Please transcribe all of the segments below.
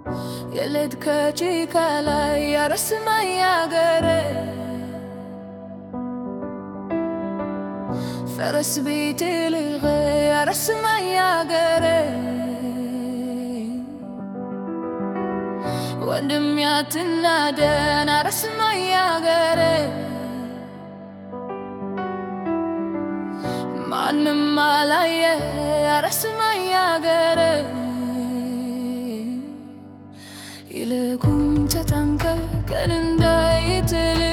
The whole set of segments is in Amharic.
የሌት ከጭቃ ላይ ያረስማኝ አገሬ ፈረስ ቤት ልኸ ያረስማኝ አገሬ ወንድም ያትናደን አረስማኝ አገሬ ማንም አላየ አረስማኝ አገሬ ይልቁን ተጠንቀቀን እንዳይጥል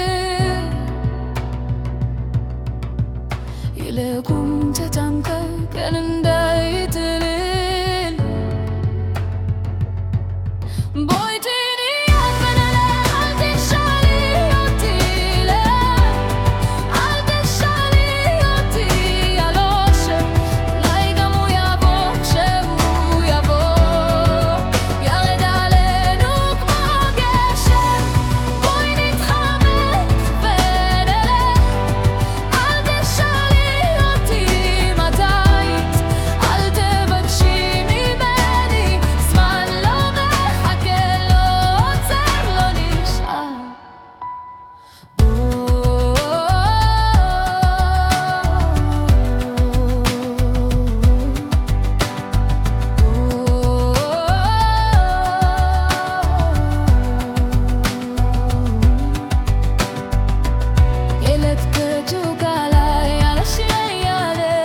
ይልቁን ተጠንቀቀን እንዳይጥል ቦይቲን ያፈነለ አልተሻለ ዮቲለ አልተሻለ ዮቲ ያሎሽ ላይ ገሙ ያቦ ሸቡ ያቦ ያרד አለኑ כמו גשם בואי נתחבק ונלך אל תשאלי אותי מתי אל תבקשי ממני זמן לא מחכה לא עוצר לא נשאר ילד כג'וק עליי, על השירי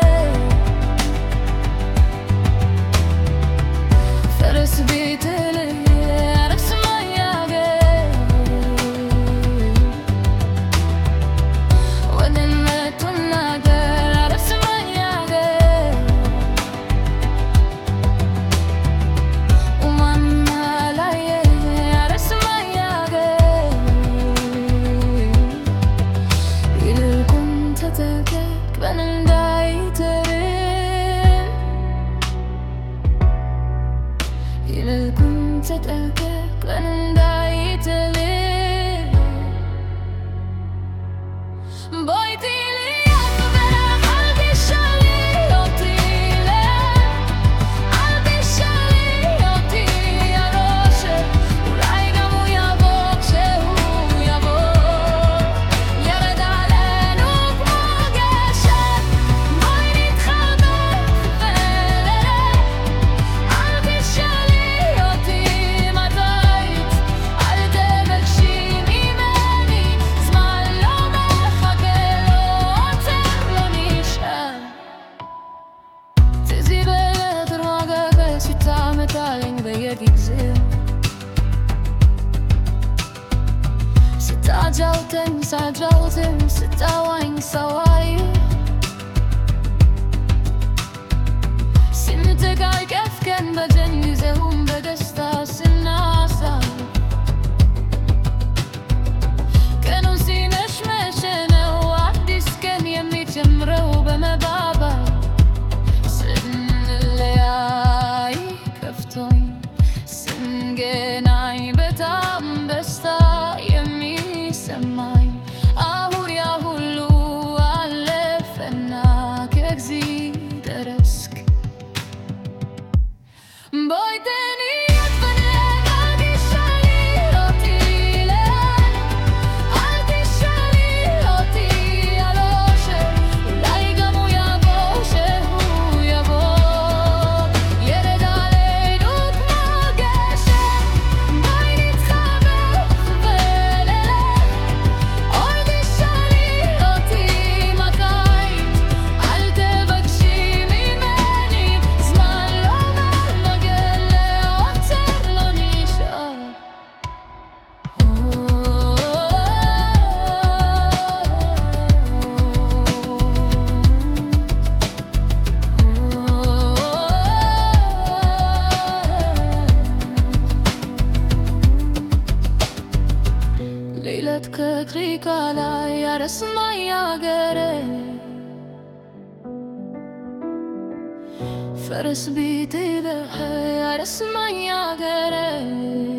ፈረስ ቤት ያረስማኝ አገር ወንድነቱን ነገር አረስማኝ አገር ማንም አላየ አረስማኝ አገር ይልቁን ተጠንቀቅ በን እንዳይተርፍ ይልቁን ተጠንቀቅ በን እንዳይጥል בואי תהיי לי יד בברך, אל תשאלי אותי לאן. אל תשאלי אותי על אושר, אולי גם הוא יבוא כשהוא יבוא. ירד עלינו כמו גשם, בואי נתחבק ונלך. אל תשאלי אותי מתי, אל תבקשי ממני, זמן לא מחכה, לא עוצר, לא נשאר. ትዝ ይበልህ ጥሩ አገር ስታመጣልኝ በየጊዜው ስታጫውተኝ ሳጫውትም ስታዋኝ ሰዋይ ስንተቃቀፍከን በጀን ጊዜውም በደስታ ስናሳይ ቀኑን ሲመሽ መሸ ነው አዲስ ቀን የሚጀምረው በመባባል ስንለያይ ከፍቶኝ ስንገናኝ በጣም ደስታ የሚሰማኝ አሁን ያ ሁሉ አለፈና ከእግዜር ደረስክ Voy tenía פניה תשאלי אותי לאן אל תשאלי אותי על אושר אולי גם הוא יבוא שהוא יבוא ירד עלינו כמו גשם בואי נתחבק ונלך אוי תשאלי אותי מתי אל תבקשי ממני זמן לא מגן לעוצר לא נשאר ሌለት ከክሪካ ላይ ያረስማኝ አገሬ ፈረስ ቤት ለህ ያረስማኝ አገሬ